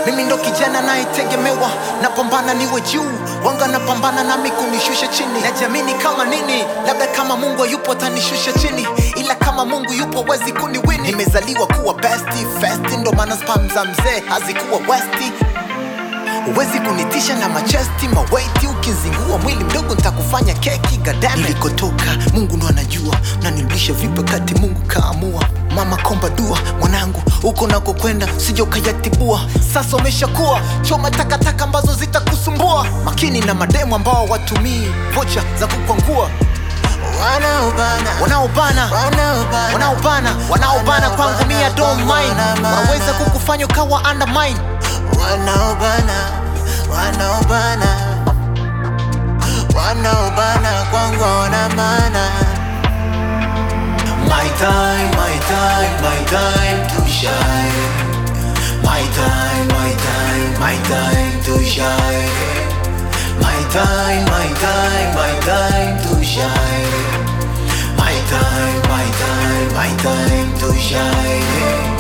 mimi ndo kijana nayetegemewa napambana niwe juu wanga napambana nami kunishusha chini najiamini kama nini labda kama mungu hayupo atanishusha chini ila kama mungu yupo wezi kuniwini nimezaliwa kuwa besti festi ndo maana spam za mzee hazikuwa westi Huwezi kunitisha na machesti mawaiti, ukizingua mwili mdogo nitakufanya keki gadame. Nilikotoka Mungu ndo anajua, na nirudisha vipi wakati Mungu kaamua. Mama komba dua mwanangu, huko nako kwenda sija ukayatibua. Sasa umeshakuwa choma takataka ambazo zitakusumbua. Makini na mademu ambao watumii vocha za kukwangua Wanaobana, wanaobana wanaobana, wanaobana wanaobana kwangu mia don't mind, wanaweza kukufanya ukawa undermine. wanaobana, wanaobana, wanaobana kwangu wana maana. My time, my time, my time to shine. My time, my time, my time to shine. My time, my time, my time to shine. My time, my time, my time to shine.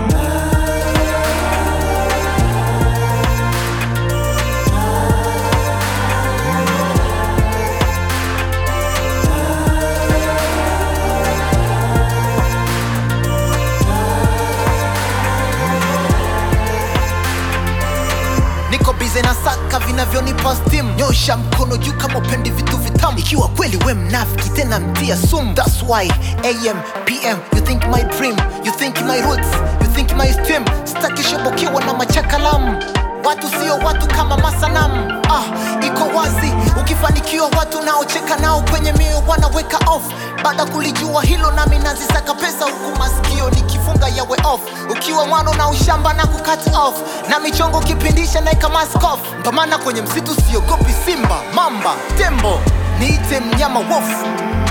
niko bize na saka vinavyonipa stim nyosha mkono juu kama upendi vitu vitamu ikiwa kweli we mnafiki tena mtia sum thats why am pm you think my dream you think my roots you think my stream stakishobokewa na machakalamu watu sio watu kama masanamu ah, iko wazi ukifanikiwa watu naocheka nao kwenye mioyo wanaweka off baada kulijua hilo nami nazisaka pesa huku masikio nikifunga yawe off ukiwa mwana na ushamba na kukat off na michongo kipindisha naeka mask off mpamana kwenye msitu siogopi simba mamba tembo niite mnyama wofu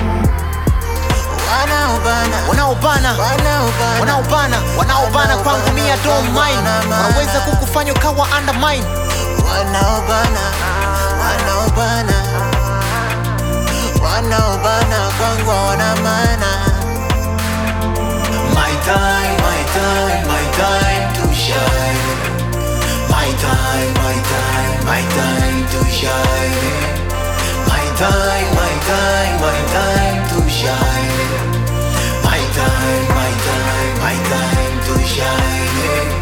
Wanaobana, wanaobana wanaobana, wanaobana wanaobana kwangu mia don't mind wanaweza kukufanya ukawa undermine wanaobana, wanaobana, wanaobana kwangu wana maana. My time, my time, my time to shine. My time, my time, my time to shine. My time, my time, my time to shine. My time, my time, my time to shine.